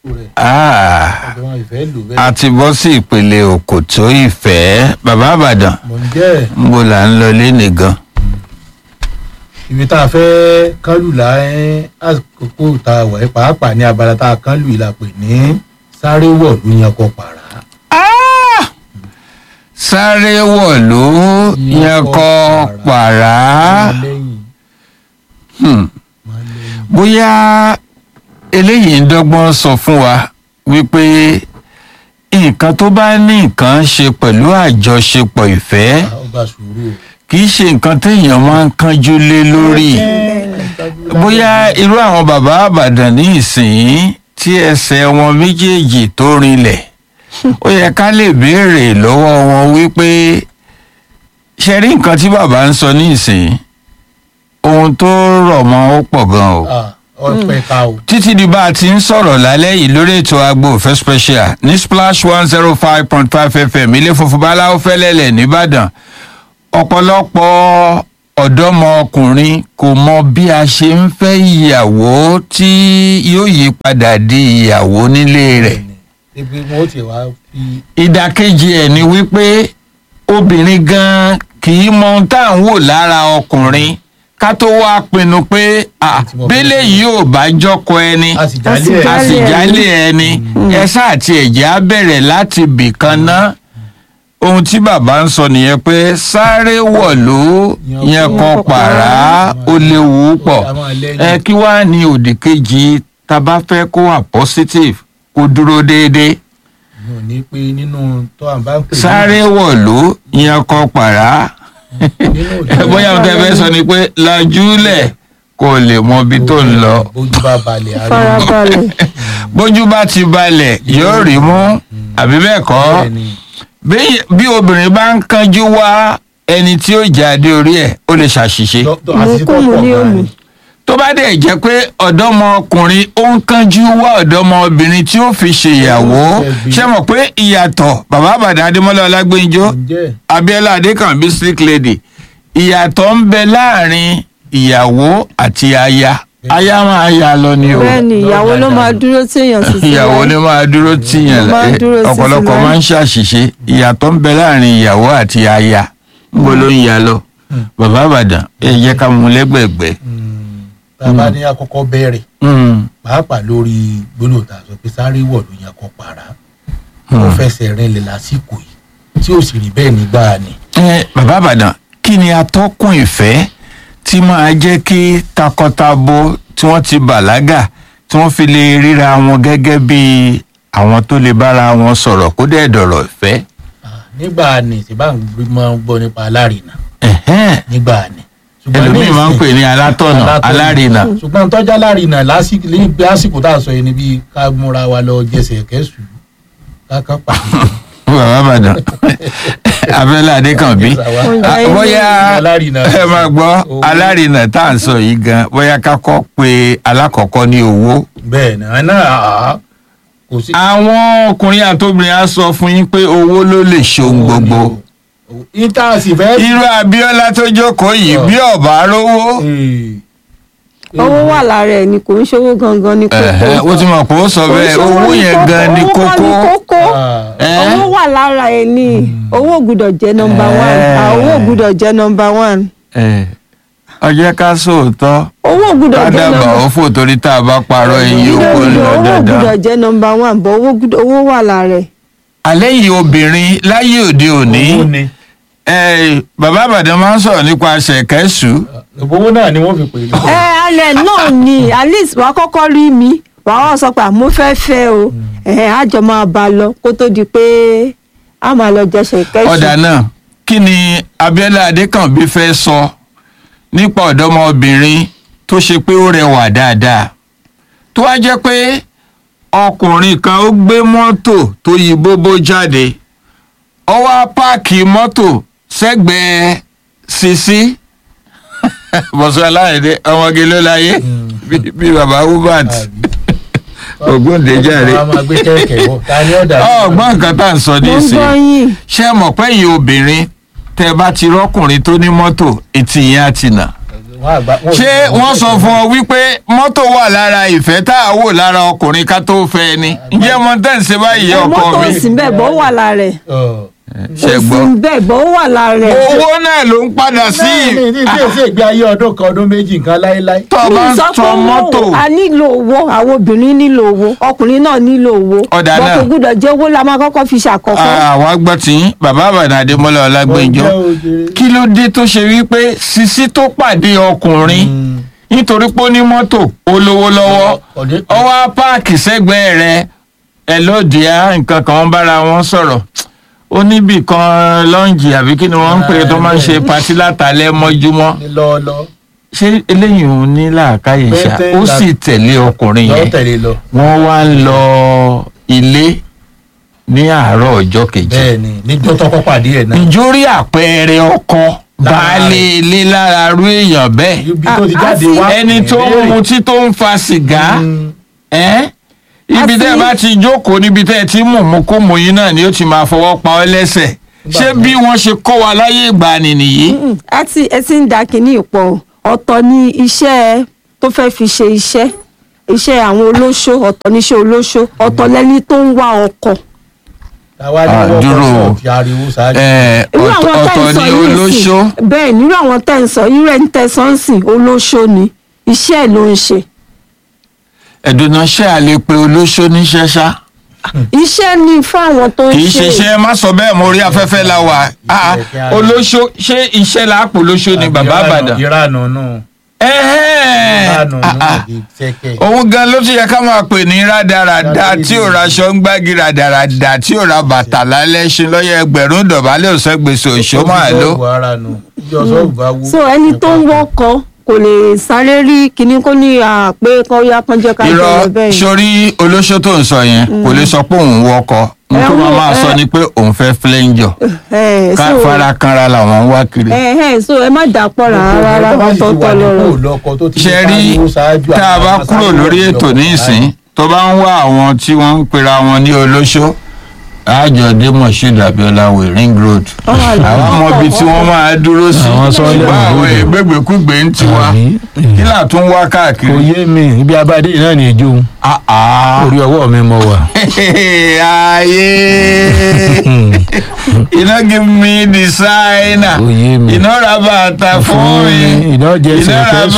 rẹ̀ Ah, ọ̀dọ̀ wọn ìfẹ́ lò a bẹ́ẹ̀ ti bọ́ sí ìpele òkòtó ìfẹ́ bàbá àbàdàn mọ̀ ń jẹ́ ẹ̀ ń bo là ń lọ léni gan. ibi tá a fẹ́ kánlù là ẹ́ àkókò tá a wà ẹ́ pàápàá ní abala tá a kánlù yìí la pè ní sáré wọ̀ ló yan kọ pàrà Ah! sáré wọ̀lú yẹn kọ́ pàrà máa lẹ́yìn Hmm. máa lẹ́yìn bóyá eléyìí ń dọ́gbọ́n sọ fún wa wípé nǹkan tó bá ní nǹkan ṣe pẹ̀lú àjọṣepọ̀ ìfẹ́ Ah, ó gba sùúrù o. kì í ṣe nǹkan téèyàn máa ń kánjú lé lórí bóyá irú àwọn bàbá àbàdàn ní ìsìn tí ẹsẹ̀ wọn méjèèjì tó rinlẹ̀ ó yẹ ká lè béèrè lọ́wọ́ wọn wípé ṣe rí nǹkan tí bàbá ń sọ ní ìsìn ohun tó rọ̀ mọ́ ó pọ̀ gan o Ah, ọpẹ ká o títí di bá a ti ń sọ̀rọ̀ lálẹ́ yìí lórí ètò agbo òfẹ́ special ní splash one zero five point five fm ilé funfun báláwo fẹ́lẹ́lẹ̀ nìbàdàn ọ̀pọ̀lọpọ̀ ọ̀dọ́mọkùnrin kò mọ bí a ṣe ń fẹ́ ìyàwó tí yóò yí padà di ìyàwó nílé rẹ̀ ibi wọn ó ti wá fi ìdàkejì ẹ̀ ni wípé obìnrin gan kì í mọ ohun tá à ń wò lára ọkùnrin ká tó wá pinnu pé ah, bẹ́lẹ̀ yìí ò bá jọ́kọ ẹni a sì jálẹ̀ ẹ̀ a sì jálè ẹni ẹ sáà tí ẹ̀jẹ̀ á bẹ̀rẹ̀ láti bì kan ná ohun tí bàbá ń sọ nìyẹn pé sáré wọ̀lú yẹn kan pàrà ó léwu pọ̀ a máa lẹ́yìn. ẹ kí wàá ní òdì kejì tá a bá fẹ́ kó wà positive kó dúró déédéé mi ò ní pé nínú tó à ń bá ń pè ní- sáré wọ̀lú yẹn kan pàrà nínú òjò bóyá ohun tẹ́ fẹ́ sọ ni pé lajúlẹ̀ kó o lè mọ ibi tó ń lọ bójú bá balẹ̀ ariwo farabalẹ̀ bójú bá ti balẹ̀ yóò rí mú àbí bẹ́ẹ̀ kọ́ bẹ́ẹ̀ ni bí bí obìnrin bá ń kánjú wá ẹni tí ó jáde orí ẹ̀ ó lè ṣàṣìṣe Dọ́- dọ́- àṣìṣe tó Ìmúkùmù pọ̀ ni ó gan-an lù. ni. tó bá dẹ̀ jẹ́ pé ọ̀dọ́mọkùnrin ó ń kánjú wá ọ̀dọ́mọbìnrin tí ó fi ṣèyàwó ṣé mọ̀ pé ìyàtọ̀ bàbá àbàdàn adémọ́lá ọlágbẹ́njọ́ ǹjẹ́ abiola adékànbí slick lady ìyàtọ̀ ń bẹ láàrin ìyàwó àti aya aya máa ya lọ ni o bẹ́ẹ̀ ni ìyàwó ló máa dúró tí èèyàn sì sí ìyàwó láyé. ni máa dúró tìyàn Ló máa láyé dúró sí ọ̀pọ̀lọpọ̀ sílẹ̀. máa ń ṣàṣìṣe ìyàtọ̀ ń bẹ láàrin ìyàwó àti aya níbo ló ń ya lọ bàbá àbàdàn ẹ jẹ́ ká mú lẹ́gbẹ̀gbẹ́ bàbá ní àkọ́kọ́ bẹ̀rẹ̀ pàápàá lórí gbólóhùn tá a sọ pé sáré wọ̀ ló yan kọ pàrà ó fẹsẹ̀ rinlẹ̀ lásìkò yìí tí ó sì rí bẹ́ẹ̀ nígbà ni. ẹ bàbá àbàdàn kí ni atọ́kùn ìfẹ́ tí máa jẹ́ kí takọtabo tí wọ́n ti bàlágà tí wọ́n fi lè ríra wọn gẹ́gẹ́ bí àwọn tó lè bára wọn sọ̀rọ̀ kó dẹ̀ dọ̀rọ̀ ìfẹ́. Ah, nígbà ni tí bá ń gbé- máa ń gbọ́ nípa alárinà Ẹ̀hẹ́n. nígbà ni. Ṣùgbọ́n ní ẹlòmíì máa ń ìsìn- pè ní alátọ̀nà alárinà. ṣùgbọ́n tọ́jú alárinà lásìkò ní lásìkò tá a sọ yìí ni bí ká múra wa lọ jẹsẹ̀ kẹ́sù káká pàdé. bàbá àbàdàn abẹ́lé adékànbí Ah, bóyá Alárinà. ẹ máa gbọ́ Owó. alárinà tá à ń sọ yìí gan bóyá ká kọ́ pé alákọ̀ọ́kọ́ ní owó. bẹ́ẹ̀ ni àná àá kò sí. àwọn ọkùnrin àtobìnrin á sọ fún yín pé owó ló lè ṣohun gbogbo. ìta sì fẹ́. irú abiola tó jókòó yìí bí ọba rówó. Ee. owó wà lára ẹ̀ ni kò ń ṣòwò gangan ní kókó. Ẹ̀hẹ́, ó ti mọ̀ pé ó sọ Kò ń bẹ́ẹ̀ ṣòwò owó ní yẹn gan ni owó kọ́ kókó. kókó. Ah, Ẹ́? owó wà lára ẹ̀ ni owó gbúdọ̀ jẹ́ nọmba Ẹ́. one Ah, owó gbúdọ̀ jẹ́ nọmba one Ẹ̀, ó jẹ́ ká sóòótọ́ owó gbúdọ̀ ká jẹ́ dábàá nọmba ó fò torí tá a bá parọ́ ẹyin oko ń lọ owó dandan. gbúdọ̀ jẹ́ nọmba one bọ̀ owó gbúdọ̀- owó wà lára ẹ̀. alẹ́ yìí obìnrin láyé òde òní owó ni ẹ̀, bàbá àbàdàn máa ń sọ̀rọ̀ nípa ṣẹ̀kẹ́sù. owó náà ni wọ́n fi pè é. ẹ alẹ́ náà ni at least wàá kọ́kọ́ rí mi wàá wá sọ pé àmọ́ fẹ́ fẹ́ o ẹ̀ àjọ máa bá a lọ kó tó di pé a máa lọ jẹsẹ̀ kẹ́sì. ọ̀dà náà kí ni abiola adékànbí fẹ́ sọ nípa ọ̀dọ́mọbìnrin tó ṣe pé ó rẹwà dáadáa tó wá jẹ́ pé ọkùnrin kan ó gbé mọ́tò tó yí bóbó jáde ó wá páàkì mọ́tò sẹ́gbẹ̀ẹ́ sisi bọ̀sọ̀ aláìdé ọmọge ló láyé bí- bí baba hubert ògbóǹdéjàre wọ́n á máa gbé kẹ̀kẹ́ bọ̀ ta ni ọ̀dà. ọgbọ́n nǹkan tá à ń sọ mo ń nísìnyí gbọ́ yín ṣé ẹ mọ̀ pé yìí obìnrin tẹ́ ẹ bá ti rọ́kùnrin tó ní mọ́tò etí yẹn á ti nà wọ́n àgbà wọ́n ò ṣé ní- wọ́n sọ fún ọ wípé mọ́tò wà lára ìfẹ́ tá a wò lára ọkùnrin ká tó fẹ́ ni ǹjẹ́ mo tẹ̀ ń ṣe báyìí ọkọ mọ́tò mi òsì bẹ́ẹ̀ bọ́ wà lára ẹ̀ Ọ̀. ṣe òsì gbọ́ bẹ́ẹ̀ bọ́ wà lára ẹ̀. owó náà ló ń padà sí náà ní ní tí èsì ìgbé ayé ọdún kan ọdún méjì nǹkan láéláé. tó o mi bá ń sọ pé tan mọ́tò owó a nílò owó àwọn obìnrin nílò owó ọkùnrin náà nílò owó Ọ̀dà bọ́ náà. kò gbúdọ̀ jẹ́ owó la máa kọ́kọ́ fi ṣàkọ́kọ́. àwọn agbọ́ tí bàbá àbàdàn adémọ́lá ọlágbẹ́njọ́ Ó jẹ́ òjèrè. kí ló dé tó ṣe wípé sisi tó pàdé ọkùnrin Mm. nítorí pé ó ní mọ́tò olówó lọ́wọ́ Ọ̀dẹ́- ọwọ́ páàkì sẹ́gbẹ̀ẹ́ rẹ̀ ẹ lóde á nǹkan kan ń bára wọn sọ̀rọ̀ ó níbì kan lọ́ǹjì àbí kí ni wọ́n ń pè é tó máa ń ṣe patí látàlẹ́ mọ́júmọ́ ní lọ́ọ́lọ́ ṣé eléyìí òun ní làákàyè ṣá Pété ó là- sì tẹ̀lé ọkùnrin lọ́ọ́ yẹn tẹ̀lé lọ. wọ́n wá ń lọ ilé ní àárọ̀ ọjọ́ kejì bẹ́ẹ̀ ni níjọ́ tọ́kọ́ pàdé ẹ̀ náà. níjórí àpẹẹrẹ ọkọ Lára baálé rẹ̀. ilé lára rú èèyàn bẹ́ẹ̀ ibi tó ti Ah, jáde àfi- wá. ẹni tó ń ìbéèrè. mutí tó ń fa sìgá Mm. ẹ́ ibi Àfi- tẹ́ ẹ bá ti jókòó níbi tẹ́ ẹ ti mú mú kó mú yín náà ni ó ti máa fọwọ́ pa ọ́ lẹ́sẹ̀ ṣé bí wọ́n ṣe kọ́ wa láyé ìgbàanì nìyí Mm, ẹ ti ẹ ti ń da kínní ìpọ̀ ọ̀tọ̀ ni iṣẹ́ tó fẹ́ fi ṣe iṣẹ́ iṣẹ́ àwọn olóṣó ọ̀tọ̀ níṣẹ́ olóṣó ọ̀tọ̀ lẹ́ni tó ń wá ọkọ. àwa ni Ah, wọ́n dúró kọ́ o. sọ̀ fi ariwo ṣáájú. Ẹ̀, irú ọ̀tọ̀ àwọn tẹ́ ọ̀tọ̀ ń sọ ni yìí olóṣó sìn bẹ́ẹ̀ ni irú àwọn tẹ́ ń sọ irú ẹni tẹ́ sọ ń sìn olóṣó ni iṣẹ́ ẹ̀ ló ń ṣe ẹ̀dùnà ṣé a lè pe olóṣó níṣẹ́ ṣá iṣẹ́ ni fún àwọn tó ń kì í ṣe ṣiṣẹ́ má sọ bẹ́ẹ̀ mo rí afẹ́fẹ́ la wà Ah, olóṣó ṣé iṣẹ́ là á pò lóṣó ni bàbá àbàdàn ìranù nù. Ẹ̀hẹ́n. ìranù Ah, ah. nù ìṣẹ́kẹ̀. òun gan ló ti yẹ ká máa pè ní rádaràda tí ò ra aṣọ ń gbági rádaràda tí ò ra bàtà lálẹ́ ṣe lọ́yẹ ẹgbẹ̀rún dọ̀bálẹ̀ òsán gbèsè òṣó máa ló. Ó fi sọ́ọ̀bù ara nù. ìjọ sọ́ọ̀bù bá wú. so ẹni tó ń wọ́kọ kò lè sáré rí kinní kó ní àpé kan yá kan jẹ́ ká jẹ́ lọ irọ́ bẹ́ẹ̀ yẹn. sórí olóṣó tó ń sọ yẹn kò lè sọ pé òun wọkọ n tó máa máa sọ ni pé òun fẹ́ flenjọ Ẹ̀, ká so- fara kanra làwọn ń wá kiri. ẹ̀ ẹ̀ so ẹ má dàpọ̀ rárá rárá ọ̀tọ̀ọ̀tọ̀ lọ́rọ̀. ṣe rí tá a bá kúrò lórí ètò nísìn tó bá ń wá àwọn tí wọ́n ń pera wọn ní olóṣó àjọ dé moshood abiola way ring road àwọn ọmọ ibi tí wọ́n máa dúró sí Àwọn sọ́ọ́lẹ̀ ṣùgbọ́n àwọn òdòdó. ìgbégbèkúgbè ń tiwa Àbí? kí là tún wá kò káàkiri. yé mi ibi abadé yìí náà ní ìjó Ah, ah. orí ọwọ́ mi mọ wà. ayé iná give me designer Ó yé mi. iná ra bàtà fún mi iná jẹ iná ra sẹ̀kẹ́